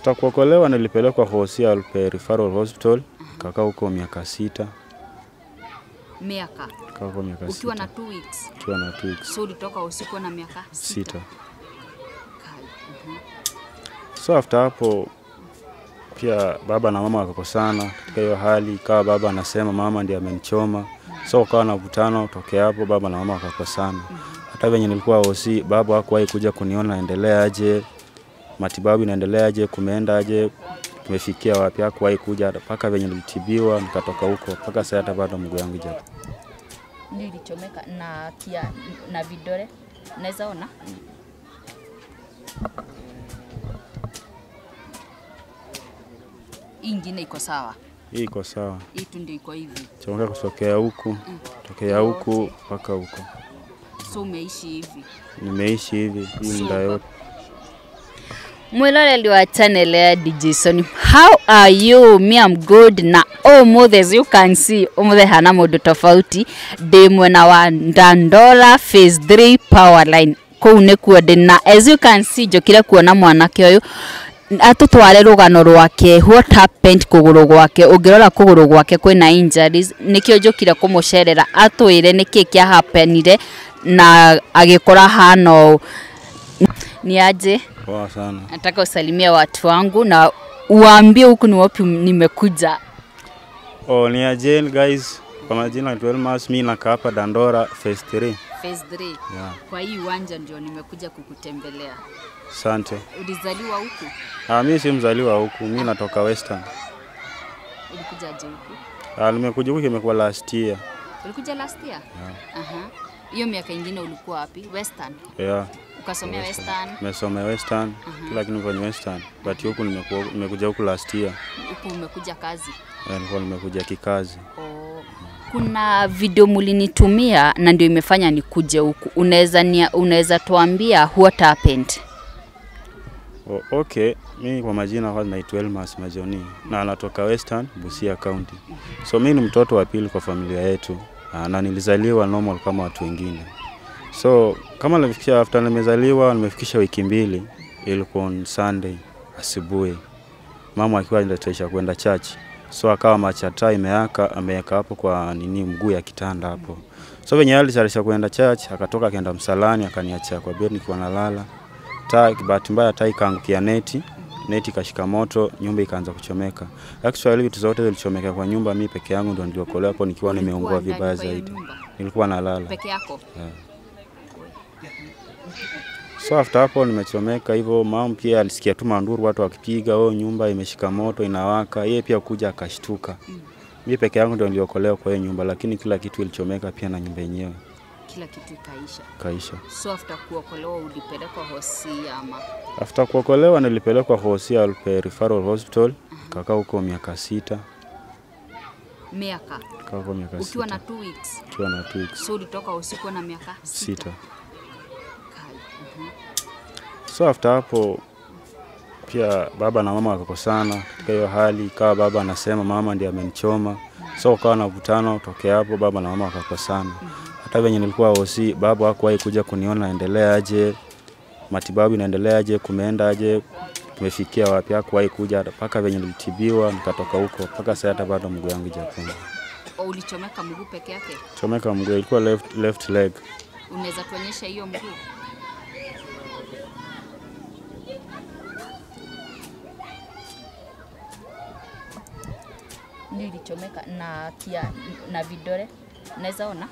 After kuokolewa nilipelekwa Hosia Alpe Referral Hospital, kakaa huko miaka sita, Miaka kakaa huko miaka ukiwa na sita, two weeks, ukiwa na two weeks so ulitoka usiku na miaka sita. Kai, mhm. So after hapo pia baba na mama wakakosana katika hiyo hali, ikawa baba anasema mama ndiye amenichoma, so ukawa na mvutano. Tokea hapo baba na mama wakakosana. Hata venye nilikuwa hosi, baba hakuwahi kuja kuniona naendelea aje, matibabu inaendelea aje, kumeenda aje, tumefikia wapi, hakuwahi kuja mpaka venye nilitibiwa nikatoka huko, mpaka sasa hata bado mguu yangu japo Nilichomeka na kia na vidole, naweza ona hii ingine iko sawa, hii iko sawa, hii tu ndio iko hivi, chomeka kutokea huku tokea huku mpaka huko, so umeishi hivi. nimeishi hivi hii muda yote. mwiroreri wa channel ya Dijason how are you me am good na umuthi as you can see umuthi hana mundu tofauti ndi mwena wa Dandora phase 3 power line kuu nikuo ndi na as you can see njokire kuona mwanake uyu atutware rugano rwake what happened kuguru gwake ungirora kuguru gwake kwina injuries nikio njokire kumucerera atwire niki kia happenire na agikora hana ũũ ni aje Poa sana. nataka usalimia watu wangu na uwaambie huku ni wapi nimekuja. Oh, ni Ajane guys. Kwa majina naitwa Elmas, mimi nakaa hapa Dandora phase 3. Phase 3. Yeah. Kwa hii uwanja ndio nimekuja kukutembelea. Asante. Ulizaliwa huku? Ah, mimi si mzaliwa huku, mimi natoka Western. Ulikuja aje huku? Ah, nimekuja huku imekuwa last year. Ulikuja last year? Aha. Hiyo miaka ingine ulikuwa wapi? Western. Yeah. Ukasomea Western. Nimesoma Western, kila kitu kwenye Western. But huku nimekuwa nimekuja huku last year. Huku umekuja kazi. Yeah, nilikuwa nimekuja kikazi. Oh. Kuna video mulinitumia na ndio imefanya nikuje huku. Unaweza nia- unaweza tuambia what happened? Oh, okay, mimi kwa majina kwanza naitwa Elmas Majoni na natoka Western, Busia County. So mimi ni mtoto wa pili kwa familia yetu ah, na nilizaliwa normal kama watu wengine. So kama nilifikisha after nimezaliwa nimefikisha wiki mbili, ilikuwa on Sunday asubuhi, mama akiwa anataisha kwenda church, so akawa machata imeaka ameweka hapo kwa nini mguu ya kitanda hapo. So venye alitayarisha kwenda church, akatoka akaenda msalani, akaniacha kwa bed nikiwa nalala taa bahati mbaya taa ikaangukia neti neti ikashika moto nyumba ikaanza kuchomeka actually vitu zote zilichomeka kwa nyumba mi peke yangu ndo niliokolewa hapo nikiwa nimeungua Ulikuwa ndani vibaya kwa hiyo zaidi nyumba? nilikuwa nalala Peke yako? so after hapo nimechomeka hivyo mama pia alisikia tu manduru watu wakipiga oh nyumba imeshika moto inawaka yeye pia kuja akashtuka mi peke yangu ndo niliokolewa kwa hiyo nyumba lakini kila kitu ilichomeka pia na nyumba yenyewe Kila kitu ikaisha. kaisha So after kuokolewa ulipelekwa hosi ama after kuokolewa nilipelekwa Hosia Alpe Referral Hospital kakaa huko miaka sita miaka kakaa huko miaka ukiwa sita na two weeks, ukiwa na two weeks so ulitoka usiku na miaka sita. Kai, mhm. So after hapo pia baba na mama wakakosana katika hiyo hali, ikawa baba anasema mama ndiye amenichoma, so ukawa na mvutano. Tokea hapo baba na mama wakakosana. Hata venye nilikuwa hosi, baba hakuwahi kuja kuniona naendelea aje, matibabu inaendelea aje, kumeenda aje, tumefikia wapi, hakuwahi kuja mpaka venye nilitibiwa nikatoka huko, mpaka sasa hata bado mguu yangu japona. O, ulichomeka mguu peke yake? Chomeka mguu, ilikuwa left, left leg. Unaweza tuonyesha hiyo mguu? Nilichomeka na kia na vidole, naweza ona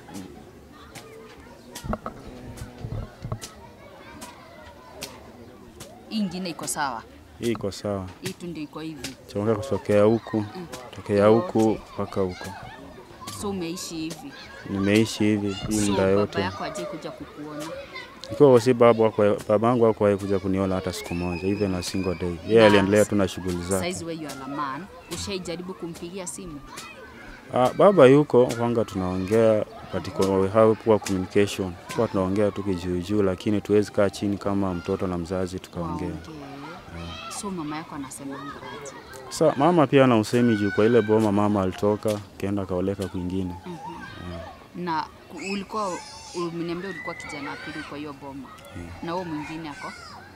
hii ingine iko sawa, Hii iko sawa, hii tu ndio iko hivi, chomeka kutokea huku, tokea huku mpaka huko. so umeishi hivi. Nimeishi hivi hii So muda baba yote. yako aje kuja kukuona? Ikiwa si baba wako, babangu hakuwahi kuja kuniona hata siku moja, even a single day. Yeye Na aliendelea tu na shughuli zake. Saizi wewe you are a man, ushaijaribu kumpigia simu? Ah, baba yuko kwanga, tunaongea but iko- we have poor communication, kwa tunaongea tu kijuujuu, lakini tuwezi kaa chini kama mtoto na mzazi tukaongea. Waongee. So mama yako anasemanga aje? Sa mama pia ana usemi juu kwa ile boma mama alitoka kaenda akaoleka kwingine. Na ku- ulikuwa umeniambia ulikuwa kijana wa pili kwa hiyo boma na huo mwingine ako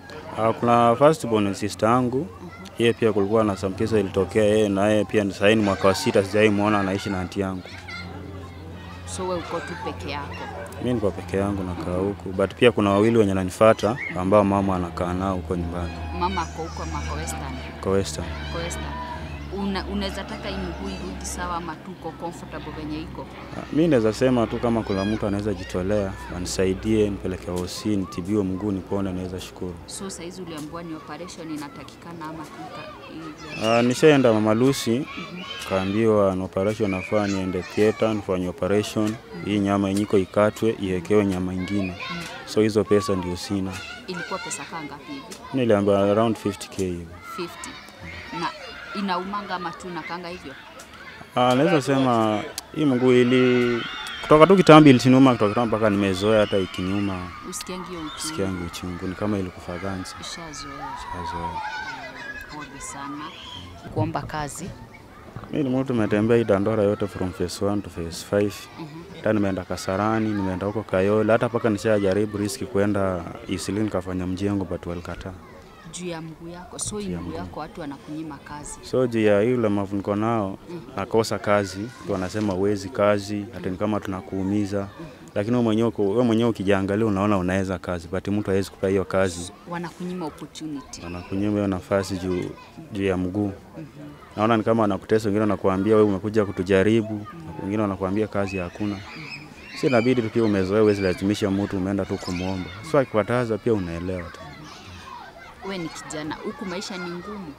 Ah, kuna first born sister yangu yeye pia kulikuwa na some kisa ilitokea yeye na yeye pia sasa ni mwaka wa sita sijai muona anaishi na anti yangu. So we uko tu peke yako. Mimi niko peke yangu nakaa huku but pia kuna wawili wenye nanifuata ambao mama anakaa nao huko nyumbani Mama ako huko ama ako Western? kwa Western. Ako Western. Una, unaweza taka hii mguu irudi sawa ama tu uko comfortable venye iko? Ah, Mi naweza sema tu kama kuna mtu anaweza jitolea anisaidie nipeleke hosi nitibiwe mguu nipone, naweza shukuru. So saizi uliambiwa ni operation inatakikana ama tu ka- hivyo? Uh, nishaenda Mama Lucy kaambiwa na operation nafaa niende theater nifanye operation hii nyama yenyiko ikatwe iwekewe nyama ingine, so hizo pesa ndio sina. Ilikuwa pesa kaa ngapi hivi? Niliambiwa around 50k hivi. 50. Na inaumanga ama tu nakanga hivyo? Ah, naweza sema hii mguu ili kutoka tu kitambi iliniuma kutoka kitambi mpaka nimezoea, hata ikiniuma Usikiangi hiyo uchungu? sikiangu uchungu, ni kama ilikufa ganzi. Ishazoea. Shazoea. Pole sana. Kuomba kazi. Mimi ni mtu nimetembea hii Dandora yote from phase 1 to phase 5. Hata nimeenda Kasarani, nimeenda huko Kayole, hata paka nishajaribu riski kwenda Eastleigh nikafanya mjengo but walikataa. juu ya mguu yako. So hii mguu yako watu wanakunyima kazi. So juu ya hii ulemavu niko nao, nakosa kazi, tu wanasema uwezi kazi, hata ni kama tunakuumiza. Lakini wewe mwenyewe uko- wewe mwenyewe ukijiangalia unaona unaweza kazi, but mtu hawezi kupa hiyo kazi, Wanakunyima opportunity. anakunyima hiyo nafasi juu juu ya mguu. Naona ni kama anakutesa, wengine wanakuambia wewe umekuja kutujaribu, wengine wanakuambia kazi hakuna. Si inabidi tu pia umezoea, huwezi lazimisha mtu, umeenda tu kumwomba. So akikataza pia unaelewa tu. We ni kijana, huku maisha ni ngumu,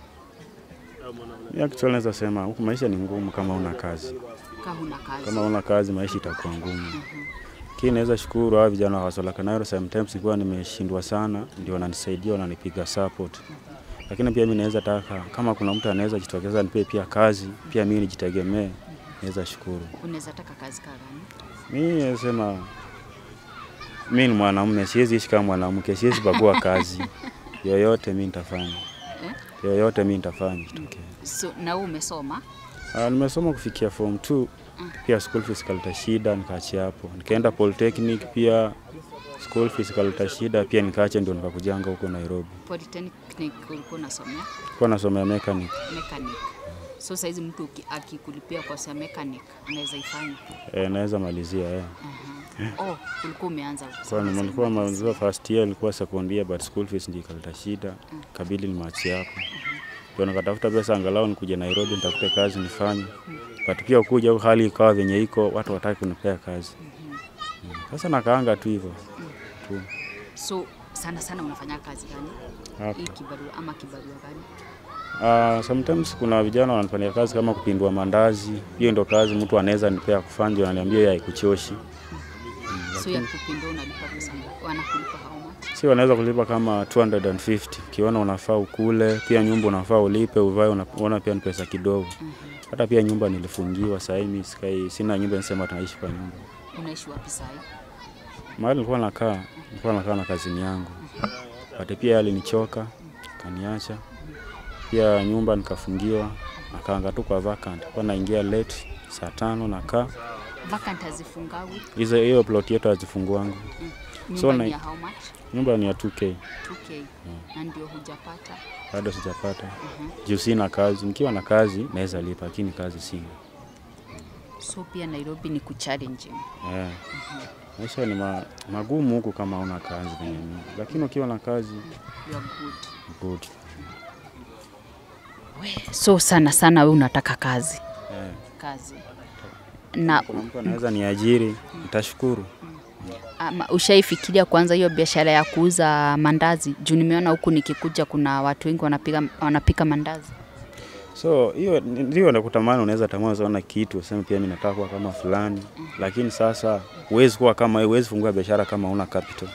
Mimi actually naweza sema huku maisha ni ngumu kama una kazi. kaa huna kazi. Kama una kazi maisha itakuwa ngumu. Lakini naweza shukuru hao vijana wa Wasola Kanairo, sometimes nikiwa nimeshindwa sana, ndio wananisaidia wananipiga support. Lakini pia mimi naweza taka kama kuna mtu anaweza jitokeza nipe pia kazi, pia mimi nijitegemee, naweza shukuru. Unaweza taka kazi kaa gani? Mimi nasema mimi ni mwanamume, siwezi ishi kama mwanamke, siwezi bagua kazi yoyote, mimi nitafanya Eh? yoyote, mimi nitafanya kitokea. So, na wewe umesoma? Ah, nimesoma kufikia form 2 pia school fees kaleta shida nikaachia hapo. Nikaenda polytechnic pia school fees kaleta shida pia nikaacha, ndio nikakujanga huko Nairobi. Polytechnic ulikuwa unasomea Kwa nasomea mechanic. mechanic. So saizi mtu uki- akikulipia kwa sa mechanic anaweza ifanya. Eh, naweza malizia eh. Oh, ulikuwa umeanza Kwa kusoma nilikuwa sasa. malizia first year ilikuwa second year but school fees ndio ikaleta shida. Kabidi nimeachia hapo. Ndio nikatafuta pesa angalau nikuje Nairobi nitafute kazi nifanye. But pia kuja huku hali ikawa venye iko watu wataki kunipea kazi. Mm. Sasa nakaanga tu hivyo. Tu. So sana sana unafanya kazi gani? Hapa. Hii kibarua ama kibarua gani? Uh, sometimes kuna vijana wanafanya kazi kama kupindua mandazi. Hiyo ndio kazi mtu anaweza nipea kufanya, ndio ananiambia yeye haikuchoshi. So ya kupindua unalipa pesa ngapi? Wanakulipa how much? Si wanaweza kulipa kama 250 ukiona unafaa ukule, pia nyumba unafaa ulipe, uvae, unaona pia ni pesa kidogo. Hata pia nyumba nilifungiwa, sasa hivi sikai, sina nyumba, nisema tunaishi kwa nyumba. Unaishi wapi sasa? Mahali nilikuwa nakaa, nilikuwa nakaa na kazini yangu, but pia alinichoka kaniacha. Pia nyumba nikafungiwa, nakaanga tu kwa vacant, kwa naingia late saa tano nakaa Vacant hazifungawi. hizo hiyo plot yetu hazifunguangu. Nyumba So ni na- ya how much? Nyumba ni ya 2k, 2k. Na ndio hujapata. bado sijapata juu sina kazi. Nikiwa na kazi naweza lipa, lakini kazi sina. So pia Nairobi ni kuchallenging. Yeah. Maisha ni ma, magumu huku kama una kazi venye mimi, lakini ukiwa na kazi You are good. good. So sana sana we unataka kazi. Yeah. Kazi. Na Kuna mtu anaweza niajiri, nitashukuru. ama, ushaifikiria kwanza hiyo biashara ya kuuza mandazi? Juu nimeona huku nikikuja kuna watu wengi wanapika, wanapika mandazi. So hiyo ndio nakutamani, unaweza tamani sana kitu useme pia mimi nataka kuwa kama fulani, lakini sasa huwezi kuwa kama huwezi fungua biashara kama una capital.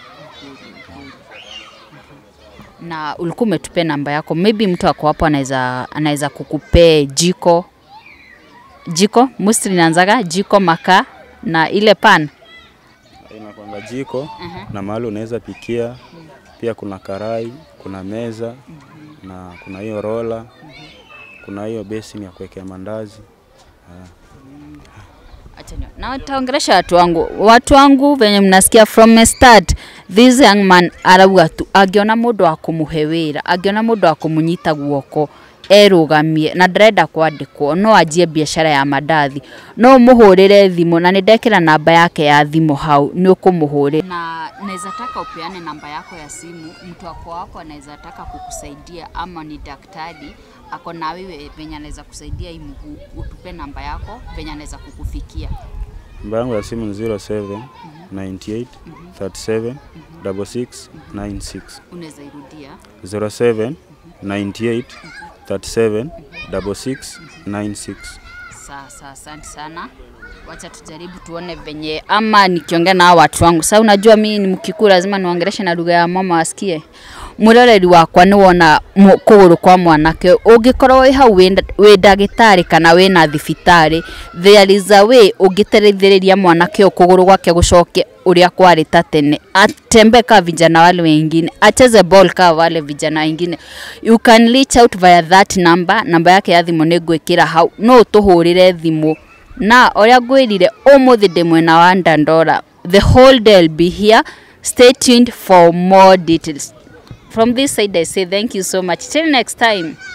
na ulikuwa umetupea namba yako, maybe mtu ako hapo anaweza anaweza kukupea jiko jiko mostly inaanzaga jiko makaa na ile pan Inakwanga jiko na mahali unaweza pikia, pia kuna karai, kuna meza na kuna hiyo rola, kuna hiyo basin ya kuwekea mandazi. acha continue. Na nitaongelesha watu wangu, watu wangu venye mnasikia from the start, this young man arauga tu angiona mundu wa kumuhe wira, angiona mundu wa kumunyita guoko erugamie na ndirenda kwandĩkwo no anjie biacara ya mandathi no mũhũrĩre thimũ na nĩndekĩra namba yake ya thimũ hau nĩ ũkũmũhũrĩra na naweza taka upeane namba yako ya simu mtu wako wako anaweza taka kukusaidia ama ni daktari ako na wewe venye anaweza kusaidia hii mguu utupe namba yako venye anaweza kukufikia Namba yangu ya simu ni 07 98 37 66 96 unaweza irudia 07 98 37 66 96 Sasa asante sana, wacha tujaribu tuone venye, ama nikiongea na hawa watu wangu. Sasa unajua mimi ni Mkikuyu, lazima niongeleshe na lugha ya mama wasikie. Muroreri wakwa nĩ wona mu- kũgũrũ kwa mwanake ũngĩkorwo wĩ hau wĩ nda- wĩ ndagĩtarĩ kana wĩna thibitarĩ there is a way ũngĩteithĩrĩria mwanake ũyũ kũgũrũ gwake gũcoke ũrĩa kwarĩ ta tene atembee kaa vijana wale wengine acheze ball kaa wale vijana wengine you can reach out via that number namba yake ya thimũ nĩ ngwĩkĩra hau no ũtũhũrĩre thimũ na ũrĩa ngwĩrire ũmũthĩ ndĩ mwena wa Dandora the whole day will be here stay tuned for more details from this side I say thank you so much till next time